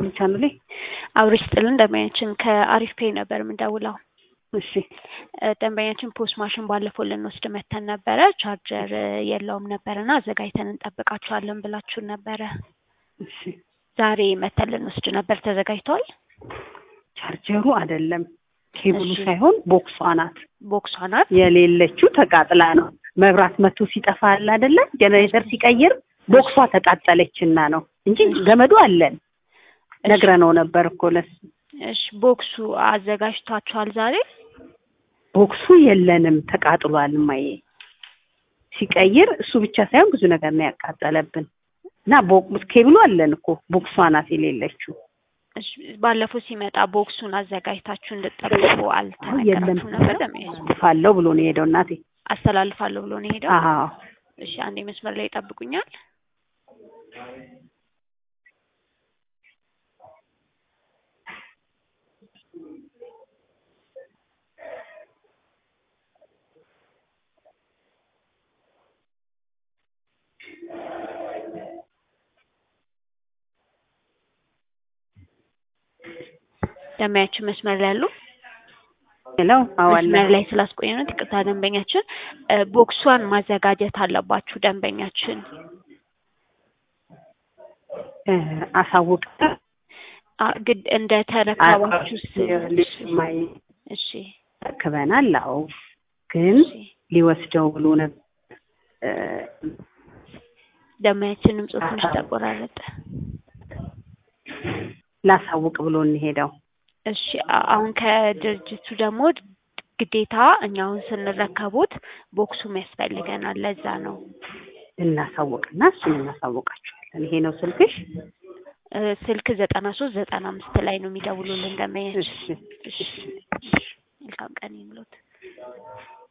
ቻናሌ አብሮች ጥልን ደንበኛችን ከአሪፍ ፔይ ነበር የምንደውለው። እሺ እ ደንበኛችን ፖስት ማሽን ባለፈው ልንወስድ መተን ነበረ። ቻርጀር እ የለውም ነበርና አዘጋጅተን እንጠብቃችኋለን ብላችሁን ነበረ። እሺ ዛሬ መተን ልንወስድ ነበር። ተዘጋጅቷል? ቻርጀሩ አይደለም ኬብሉ እሺ። ሳይሆን ቦክሷ ናት ቦክሷ ናት። የሌለችው ተቃጥላ ነው። መብራት መቶ ሲጠፋ አለ አይደለ ጀነሬተር ሲቀይር ቦክሷ ተቃጠለችና ነው እንጂ ገመዱ አለን ነግረነው ነበር እኮ ለሱ እሺ ቦክሱ አዘጋጅቷችኋል ዛሬ? ቦክሱ የለንም ተቃጥሏል። እማዬ ሲቀይር እሱ ብቻ ሳይሆን ብዙ ነገር ነው ያቃጠለብን እና ቦክስ ኬብሉ አለን እኮ ቦክሷ ናት የሌለችው። እሺ ባለፈው ሲመጣ ቦክሱን አዘጋጅታችሁ እንድጠብቁ የለም አልተነገራችሁም ነበር? ደንበኛችን ፋለው ብሎ ነው የሄደው እናቴ። አስተላልፋለሁ ብሎ ነው የሄደው። አዎ እሺ አንዴ መስመር ላይ ይጠብቁኛል። ደንበኛችን መስመር ላይ ያሉ ሄለው አዎ አለ መስመር ላይ ስላስቆየኑት ይቅርታ። ደንበኛችን እ ቦክሷን ማዘጋጀት አለባችሁ። ደንበኛችን እ አሳውቅ አ- ግድ እንደ ተረከባችሁ ልጅ ማይ እሺ ተረክበናል። አዎ ግን እሺ ሊወስደው ብሎ ነበር እ ደንበኛችንም ጽሁፍ ትንሽ ተቆራረጠ። ላሳውቅ ብሎ እንሄደው እሺ አ- አሁን ከድርጅቱ ደግሞ ግዴታ እኛውን ስንረከቡት ቦክሱም ያስፈልገናል። ለዛ ነው እናሳውቅና እሱን እናሳውቃቸዋለን። ይሄ ነው ስልክሽ? እ ስልክ ዘጠና ሶስት ዘጠና አምስት ላይ ነው የሚደውሉልን ደንበኛችን። እሺ እሺ መልካም ቀን ይምሎት።